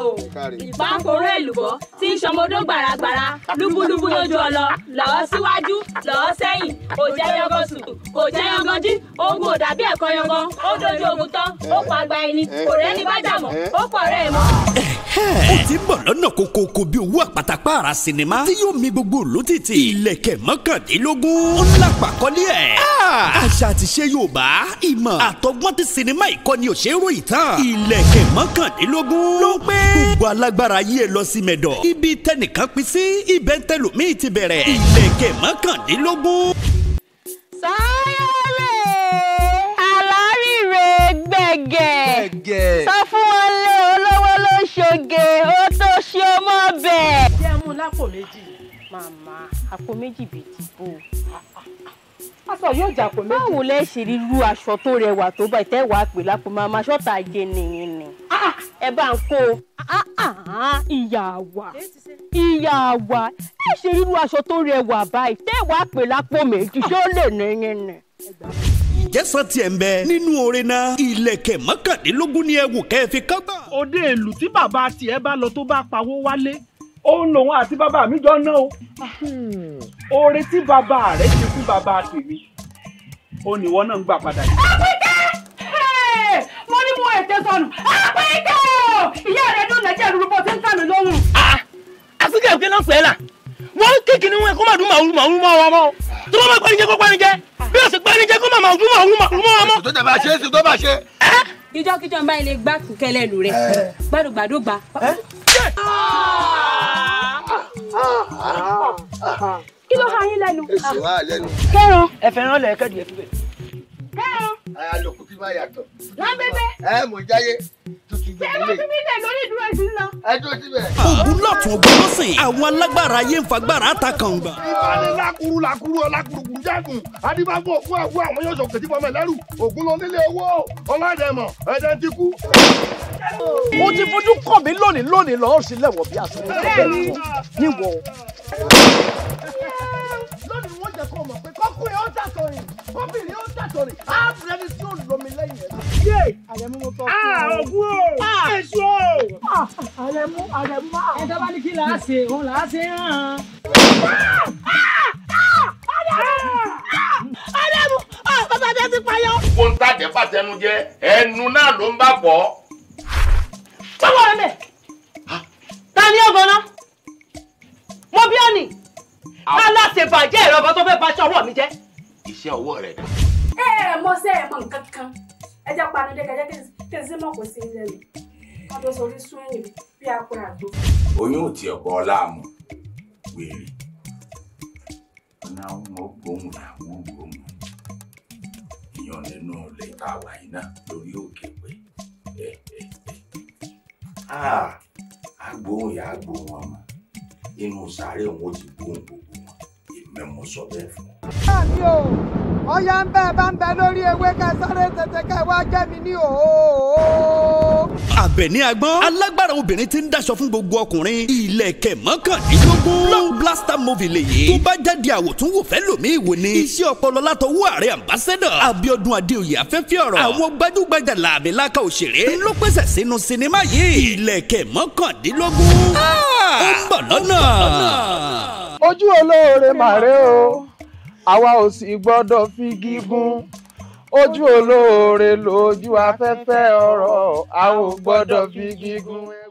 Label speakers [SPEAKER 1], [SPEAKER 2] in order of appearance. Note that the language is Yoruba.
[SPEAKER 1] o ìpàkóró èlùbọ́ tí ń ṣọmọdó gbàràgbàrà lúbúlúbú lójú ọlọ lọ́ọ́ síwájú lọ́ọ́ sẹ́yìn kò jẹ́ yangan sùtù kò jẹ́ yangan jí ogun ò dàbí ẹ̀kọ́ yangan ó dojú ogun tán ó pa àgbà ẹni kò rẹ́ni bá jà mọ́ ó pọ̀ rẹ́ ẹ̀ mọ́.
[SPEAKER 2] ó ti ń bọ̀ lọ́nà kókókó bí owó àpàtàpàrà sinimá tí yóò mi gbogbo olótìtì ilẹ̀kẹ̀ mọ́kàndínlógún ó lápàkọ́lé ẹ̀. àṣà àti ṣe Yorùbá ìmọ̀ àtọgbọ́n ti sinimá ìkọ́ni òṣèré ìtàn ilẹ̀kẹ̀ mọ́kàndínlógún ló ń pé gbogbo alágbára yí ẹ lọ sí mẹ́dọ̀ ibi tẹnìkan pín sí ibẹ̀ tẹlòmíì ti bẹ̀rẹ̀ ilẹ̀kẹ̀ mọ́kàndínlógún.
[SPEAKER 1] sáyẹ́lẹ̀ aláríre gbẹ̀gẹ̀ sọ fún wọn lé olówó ló ṣoge ó tó ṣe ó mọ́ bẹ́ẹ̀.
[SPEAKER 3] jẹ́ mú lápò méjì.
[SPEAKER 1] màmá àpò méjì bíi ti bò ó.
[SPEAKER 3] aṣọ yóò jà pò méjì.
[SPEAKER 1] báwo lẹ ṣe rí irú aṣọ tó rẹwà tó bá ìtẹ́ wàá pè lápò màmá ṣọ́tà ajé nìyẹn ni. ẹ bá ń kó ìyá wa ìyá wa ẹ ṣe rí irú aṣọ tó rẹwà báyìí tẹ́ wàá pè lápò méjì ṣó lè nìyẹn ni.
[SPEAKER 2] ìjẹ́sán tiẹ̀ ń bẹ nínú orin náà ilẹ̀kẹ̀ mọ́kàndínlógún ni ẹ wò kẹ́ ẹ fi kágbà.
[SPEAKER 4] òde ìlú tí bàbá tiẹ̀ bá lọ tó bá pawó wálé òun lòun àti bàbá mi jọ ná o oore tí bàbá rẹ̀ ṣe fún bàbá tèmi ó níwọ náà ń gbà padà yìí.
[SPEAKER 3] mo ní mo ètè sọnù àpèké o ìyá rẹ dùn lẹjẹ ìrúbọ bó ti ń tàn mí lóhùn.
[SPEAKER 5] àfikẹ́ ìfẹ́ náà fẹ́ là wọ́n kékeré wọn kó má dùn màwúrú màwúrú mọ́ wa mọ́ tó bá má pẹ́ni jẹ́ kó pẹ́ni jẹ́ bí o sì pẹ́ni jẹ́ kó má màwúrú màwúrú màwúrú mọ́ wa mọ́.
[SPEAKER 6] tó tẹ̀ bá ṣe é sí tó bá ṣe.
[SPEAKER 1] ìjọkíjọ ń bá ilé gbá kúkẹ́ lẹ́nu rẹ̀ gbàdúgbàdúgba. kí ló ha yín lẹ́nu.
[SPEAKER 6] èsì wà lẹ́nu.
[SPEAKER 1] kẹ́ran
[SPEAKER 5] ẹ fẹ́ràn lẹ̀ kẹ́dì ẹ fi bẹ̀.
[SPEAKER 1] kẹ́ran
[SPEAKER 6] àlòkù tí máa yàtọ̀.
[SPEAKER 1] lábẹ́bẹ́
[SPEAKER 6] ẹ mọ̀ jáyé tuntun
[SPEAKER 1] ṣé
[SPEAKER 6] gbẹ̀mí
[SPEAKER 1] wọ́n
[SPEAKER 6] lè.
[SPEAKER 1] fi mí lẹ̀ lórí ìdúró ìsìn lọ.
[SPEAKER 6] ẹ dúró síbẹ̀.
[SPEAKER 2] ogun lọ́tún ogun lọ́sìn àwọn alágbára ayé ń fagbára ta kàngbà.
[SPEAKER 6] ìbáni lakuru lakuru ọlákurukuru jágùn adébáfọ ògùn àgùn àwọn yóò sọkè tí fọmọ ẹlẹrù ògùn lọ nílé owó ọlọ́dẹ̀mọ̀ ẹ̀dẹ̀ ti kú.
[SPEAKER 5] mo ti fojú kàn mí lónìí lónìí lọ́ọ́ sí lẹ́wọ̀n bí aṣọ níwọ̀.
[SPEAKER 6] lónìí wọ́n jẹ́ kó mọ̀ pé kọ́kùnrin ó dàtọ̀ rìn kọ́bìnrin ó dàtọ̀ rìn ábùrẹ́ni tí ó lomi lẹ́yìn ẹ̀.
[SPEAKER 3] àrẹ̀mú mo tọ́
[SPEAKER 4] ògùn o èso o.
[SPEAKER 3] àrẹ̀mú àrẹ̀mú. ẹ tó bá ní kí là á ṣe òun là á ṣe hàn.
[SPEAKER 1] àrẹ̀mú bàbá bẹ́ẹ̀ ti payọ́.
[SPEAKER 7] kó ń tàjẹ́ fàtẹnu jẹ ẹnu náà ló ń bá pọ̀.
[SPEAKER 3] sọ́wọ́ rẹ̀ mẹ́. ta ni ọgbọ́n náà. mo bí ọ́nì. aláṣẹ bàjẹ́ ìrọ̀bọ tó fẹ́ baṣọ ọwọ́ mi jẹ́.
[SPEAKER 7] iṣẹ́ ọwọ́ rẹ̀ dà.
[SPEAKER 8] ẹ ẹ mọ sẹ ẹ mọ nǹkan kan ẹ jẹ panudé kẹjẹ kí n sí mọ kò sí ilé mi wọn tó sọ orí sún ẹ̀yìn bí apẹ àgbo.
[SPEAKER 7] oyún ò tiẹ̀ bọ́ láàmú wèrè. ọ̀nà àwọn gbóhùn làwọn gbóhùn. ìyàn nínú ilé tá a wà yìí náà lórí òkè pé ẹ ẹ ẹ. agbóhùn yà á gbóhùn ọmọ inú sàárè òun ó ti gbóhùn gbogbo wọn èmi mo sọ bẹ́ẹ̀ fún ọ.
[SPEAKER 9] mi o ọyá ń bẹ bá ń bẹ lórí ewé ká sáré tètè ká wá jẹ mi ní òó.
[SPEAKER 2] Àbẹ̀ní agbọ́n alágbára obìnrin tí ń daṣọ fún gbogbo ọkùnrin ilẹ̀kẹ̀ mọ́kàndínlógún blockbuster movie lèyí tó bá jáde àwòtúnwò fẹ́ lòmíì wò ni iṣẹ́ ọpọlọ látọwọ́ ààrẹ ambassador Abíọ́dún Adéoyè afẹ́fẹ́ ọ̀rọ̀ àwọn gbajúgbajà làmìlaka òṣèré ló pèsè sínú sinimá yìí ilẹ̀kẹ̀ mọ́kàndínlógún ó ń bọ̀ lọ́nà.
[SPEAKER 9] ojú olóore màrè o àwa ò sì gbọ́dọ̀ fi gígùn ojú olóore lójú afẹ́fẹ́ ọ̀rọ̀ a ò gbọ́dọ̀ fi gígùn.